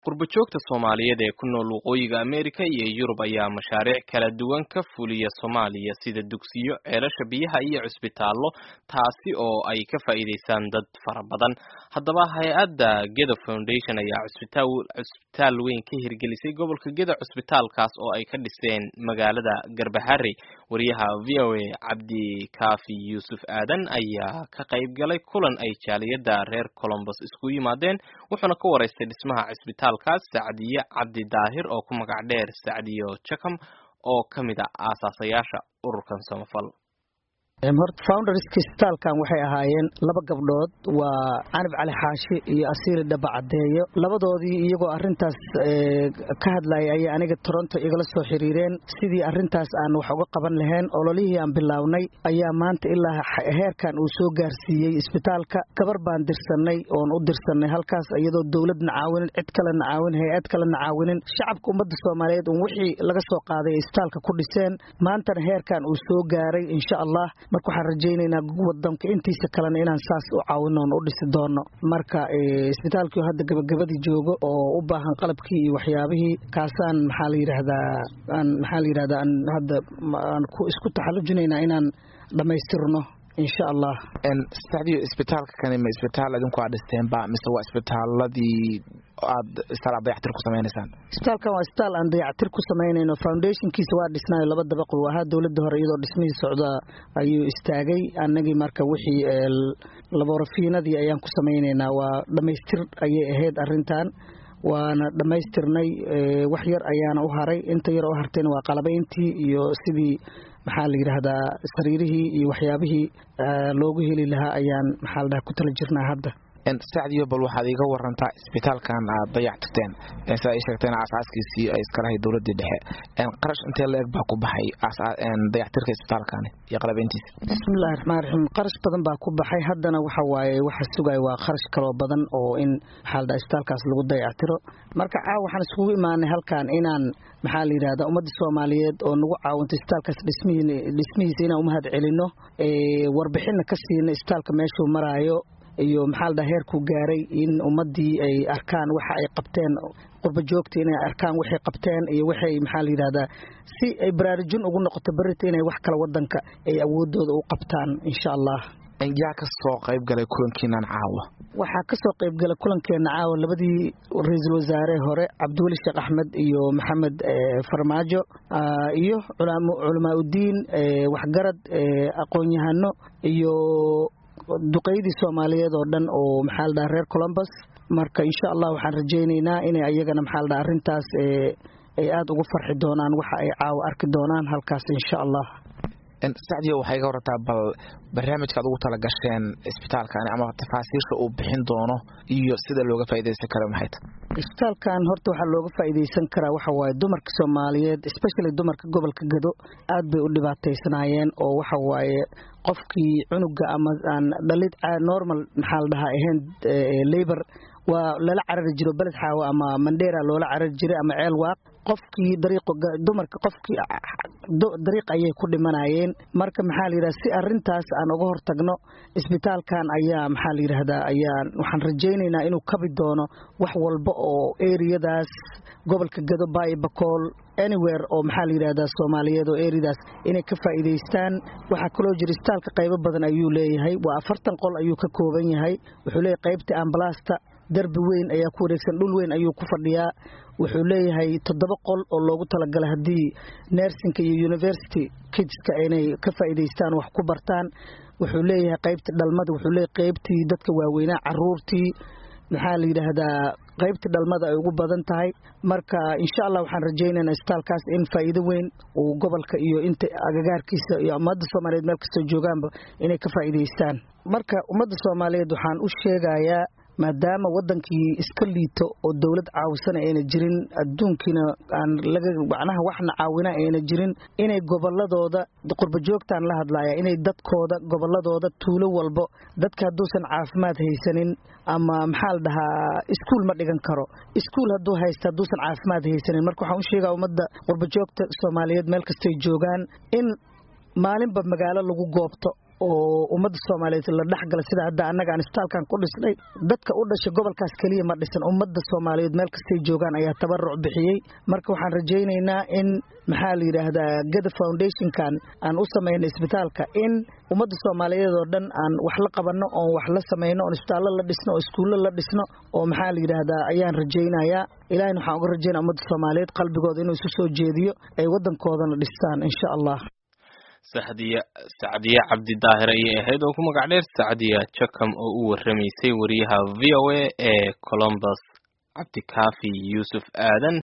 qurbajoogta soomaaliyeed ee ku nool waqooyiga ameerika iyo yurub ayaa mashaariic kala duwan ka fuliya soomaaliya sida dugsiyo ceelasha biyaha iyo cusbitaallo taasi oo ay ka faa'iidaystaan dad fara badan haddaba hay-adda geda foundation ayaa cusbitaal weyn ka hirgelisay gobolka geda cusbitaalkaas oo ay ka dhiseen magaalada garbahari wariyaha v o a cabdi kaafi yuusuf aadan ayaa ka qayb galay kulan ay jaaliyadda reer colombos isku yimaadeen wuxuuna ka waraystay dhismaha cisbitaalkaas sacdiye cabdi daahir oo ku magac dheer sacdiyo jakam oo ka mid a aasaasayaasha ururkan samafal horta founderska isbitaalkan waxay ahaayeen laba gabdhood waa canab cali xaashi iyo asiili dhaba cadeeyo labadoodii iyagoo arintaas ka hadlayay ayay aniga toronto igala soo xiriireen sidii arintaas aan wax uga qaban lahayn ololihii aan bilownay ayaa maanta ilaa heerkan uu soo gaarsiiyey isbitaalka gabar baan dirsanay oon u dirsanay halkaas iyadoo dowladna caawinin cid kalena caawin hay-ad kalena caawinin shacabka ummadda soomaaliyeed un wixii laga soo qaaday ay isbitaalka ku dhiseen maantana heerkan uu soo gaaray insha allah marka waxaan rajaynaynaa wadanka intiisa kalena inaan saas u caawino oon u dhisi doono marka isbitaalkii hadda gabagabadii joogo oo u baahan qalabkii iyo waxyaabihii kaasaan maxaa la yidhaahdaa aan maxaa la yidhahdaa aan hadda aan ku isku taxallujinaynaa inaan dhammaystirno insha allah sacdiyo isbitaalka kani ma isbitaal idinku aad dhisteenba mise waa isbitaaladii aad isbitaal aad dayactir ku samaynaysaan isbitaalkan waa isbitaal aan dayactir ku samaynayno foundationkiisa waa dhisnaayo laba dabaq uu ahaa dowladda hore iyadoo dhismihii socda ayuu istaagay annagii marka wixii laborafiinadii ayaan ku samaynaynaa waa dhammaystir ayay ahayd arrintan waana dhammaystirnay wax yar ayaana u haray inta yar oo hartayna waa qalabayntii iyo sidii maxaa la yidhaahdaa sariirihii iyo waxyaabihii loogu heli lahaa ayaan maxaa la dhaha ku tala jirnaa hadda sacdiyo bal waxaad iiga warantaa isbitaalkan aad dayactirteen sida ay sheegteen aasaaskiisii ay iskalahay dowladii dhexe qarash intee la eg baa ku baxay dayactirka isbitaalkani iyo qalabeyntiisa bismillahi raxmaan raxiim qarash badan baa ku baxay haddana waxa waaye waxa sugaya waa qarash kaloo badan oo in maxaa la dhaha isbitaalkaas lagu dayactiro marka caawa waxaan iskugu imaanay halkan inaan maxaa la yidhahdaa ummadda soomaaliyeed oo nagu caawinto isbitaalkaas dhismihiisa inaan umahad celino warbixinna ka siina isbitaalka meeshuu maraayo iyo maxaa la dhaha heerkuu gaaray in ummaddii ay arkaan waxa ay qabteen qurba joogta inay arkaan waxay qabteen iyo waxay maxaa la yidhahdaa si ay baraarujin ugu noqoto berita inay wax kale wadanka ay awoodooda u qabtaan insha allah yaa ka soo qayb galay kulankiinan caawa waxaa ka soo qayb galay kulankeena caawa labadii ra-iisul wasaare hore cabdiweli sheekh axmed iyo maxamed farmaajo iyo culamaa udiin waxgarad aqoon-yahano iyo duqeydii soomaaliyeed oo dhan oo maxaa la dhaha reer colombus marka insha allah waxaan rajaynaynaa inay ayagana maxaa la dhaha arrintaas ay aada ugu farxi doonaan waxa ay caawa arki doonaan halkaas insha allah sacdiyo waxay iga warrantaa bal barnaamijka ad ugu tala gasheen isbitaalkani ama tafaasiisha uu bixin doono iyo sida looga faaidaysan karo maxay ta isbitaalkan horta waxaa looga faa'iidaysan karaa waxa waaye dumarka soomaaliyeed especially dumarka gobolka gado aad bay u dhibaataysanaayeen oo waxa waaye qofkii cunuga ama aan dhalid normal maxaa la dhahaa ahayn labor waa lala carari jiro beled xaawo ama mandheera loola carari jiray ama ceel waaq qofkii dariiq dumarka qofkii dariiq ayay ku dhimanayeen marka maxaa la yidhahda si arrintaas aan uga hortagno isbitaalkan ayaa maxaa la yidhahdaa ayaa waxaan rajaynaynaa inuu kabi doono wax walba oo eriyadaas gobolka gado baayo bakool anywhere oo maxaa la yidhahdaa soomaaliyeed oo eriyadaas inay ka faa'iidaystaan waxaa kaloo jira isbitaalka qaybo badan ayuu leeyahay waa afartan qol ayuu ka kooban yahay wuxuu leeyahay qaybta ambalaasta derbi weyn ayaa ku wareegsan dhul weyn ayuu ku fadhiyaa wuxuu leeyahay toddoba qol oo loogu talagalay haddii nersinka iyo university kidska inay ka faa'iidaystaan wax ku bartaan wuxuu leeyahay qaybtii dhalmada wuxuu leeyahay qaybtii dadka waaweynaa caruurtii maxaa la yidhaahdaa qaybtii dhalmada ay ugu badan tahay marka insha allah waxaan rajaynaynaa isbitaalkaas in faa'iido weyn uu gobolka iyo inta agagaarkiisa iyo ummadda soomaaliyeed meel kastoo joogaanba inay ka faa'iidaystaan marka ummadda soomaaliyeed waxaan u sheegayaa maadaama wadankii iska liito oo dowlad caawisana ayna jirin adduunkiina aan laga macnaha waxna caawina ayna jirin inay goboladooda qurbajoogtaan la hadlaya inay dadkooda goboladooda tuulo walbo dadka hadduusan caafimaad haysanin ama maxaa la dhahaa iskuul ma dhigan karo iskuul hadduu haysta hadduusan caafimaad haysanin marka waxaan u sheegaa ummadda qurbajoogta soomaaliyeed meel kastay joogaan in maalinba magaalo lagu goobto oo ummadda soomaaliyeed la dhexgala sida hadda annaga aan isbitaalkan ku dhisnay dadka u dhashay gobolkaas keliya ma dhisan ummadda soomaaliyeed meel kastay joogaan ayaa tabaruc bixiyey marka waxaan rajaynaynaa in maxaa la yidhaahdaa gada foundationkan aan u samaynay isbitaalka in ummadda soomaaliyeed oo dhan aan wax la qabanno oon wax la samayno oon isbitaallo la dhisno oo iskuullo la dhisno oo maxaa la yidhaahdaa ayaan rajaynayaa ilahina waxaan uga rajaynaya ummadda soomaaliyeed qalbigooda inuu isu soo jeediyo ay waddankoodana dhistaan insha allah saxdiya sacdiye cabdi daahir ayay ahayd oo ku magac dheer sacdiya jakam oo u warramaysay wariyaha v o a ee colombus cabdikaafi yuusuf aadan